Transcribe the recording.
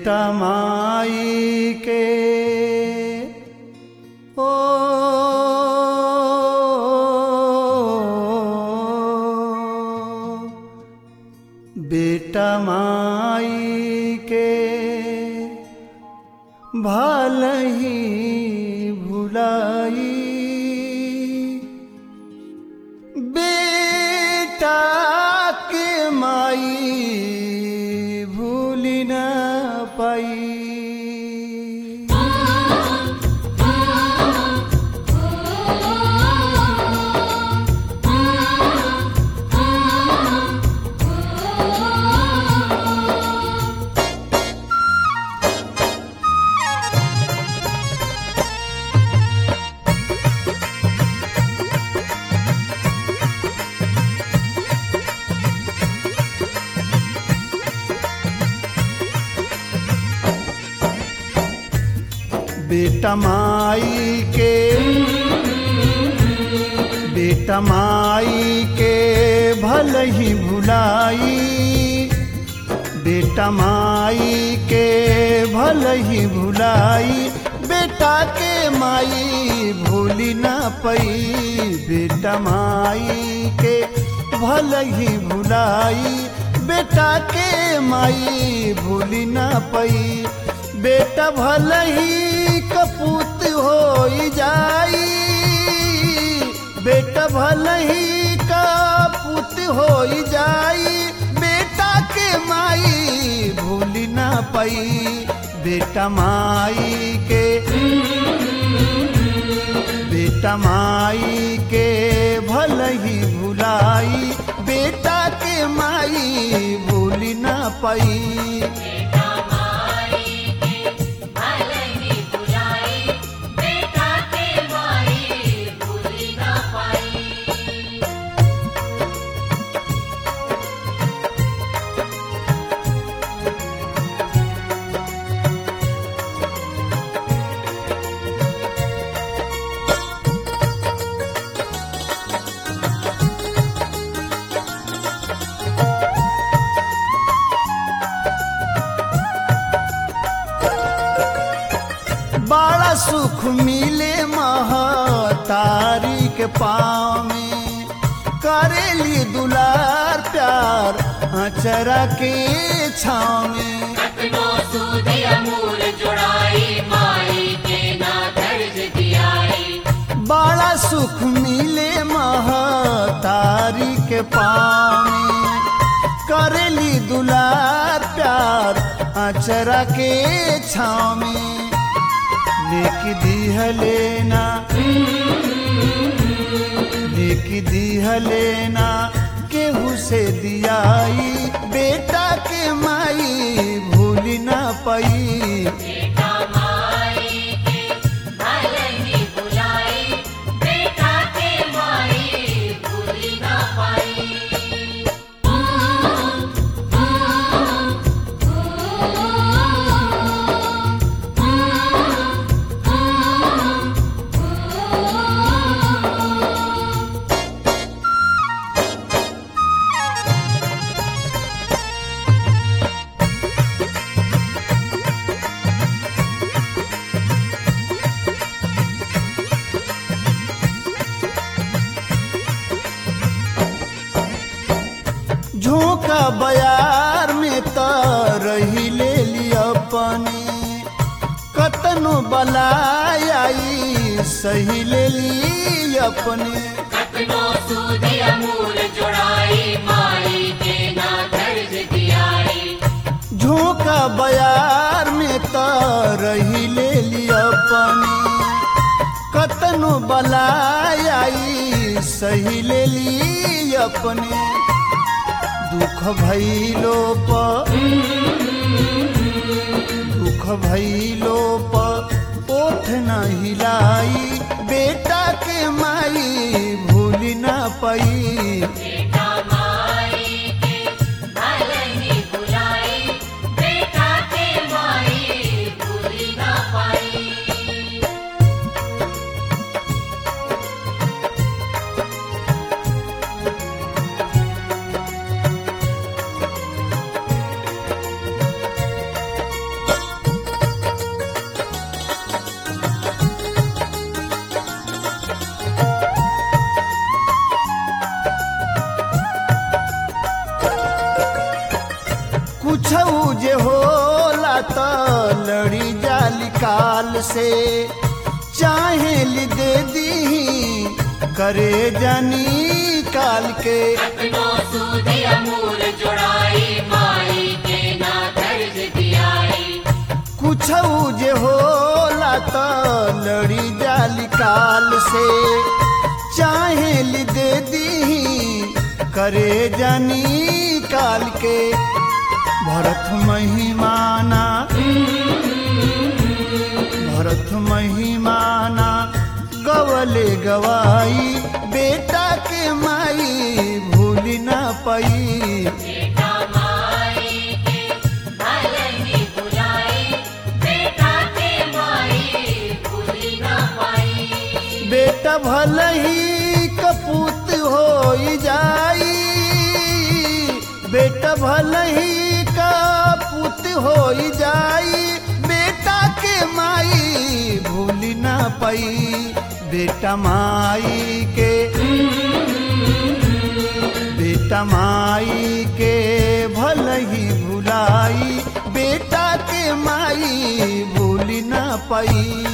बेटा माई के ओ बेटा माई के भल ही भुलाई बेटा के माई भूल न पाई बेटा माई के बेटा माई के भल ही भुलाई बेटा माई के भल ही भुलाई बेटा के माई भूली ना पई बेटा माई के भल ही भुलाई बेटा के माई भूली ना पई बेटा भल ही कपूत हो जाई बेटा भल ही कपूत हो जाई बेटा के माई भूल ना पाई बेटा माई के बेटा माई के भल ही भुलाई बेटा के माई भूल ना पाई बड़ा सुख मिले महतारी के पाँव में करेली दुलार प्यार अचरा के छाँव में कतनो सूद अमूल जुड़ाई माई के ना दर्ज दियाई बड़ा सुख मिले महतारी के पाँव में करेली दुलार प्यार अचरा के छाँव में लेक दीह लेना लेक दीह लेना केहू से दियाई बेटा के माई भूल ना पाई बेटा माई के भल ही बुलाई बेटा के माई भूली ना पाई झोंका बयार में त रही ले ली अपने कतनो बलाई सही ले ली अपने कतनो सूद अमूल जुड़ाई माई के ना दर्ज दियाई झोंका बयार में त रही ले ली अपने कतनो बलाई सही ले ली अपने दुख भैलो प दुख भैलो प ओठ न हिलाई बेटा के माई भूल ना पाई बेटा माई के भल ही बुलाई बेटा के माई भूली ना पाई बेटा काल से चाहे ली दे दी करे जानी काल के अपनो सूद अमूल जुड़ाई माई के ना दर्ज दियाई कुछ जे होला त लड़ी जाली काल से चाहे ली दे दी करे जानी काल के भरत महिमाना भरत महिमाना गवले गवाई बेटा के माई भूल ना पाई बेटा माई के भले ही बुलाई बेटा के माई भूली ना पाई बेटा भले ही कपूत हो जाई बेटा भले ही कपूत हो जाई बेटा के माई भूल ना पाई बेटा माई के बेटा माई के भल ही भुलाई बेटा के माई भूल ना पाई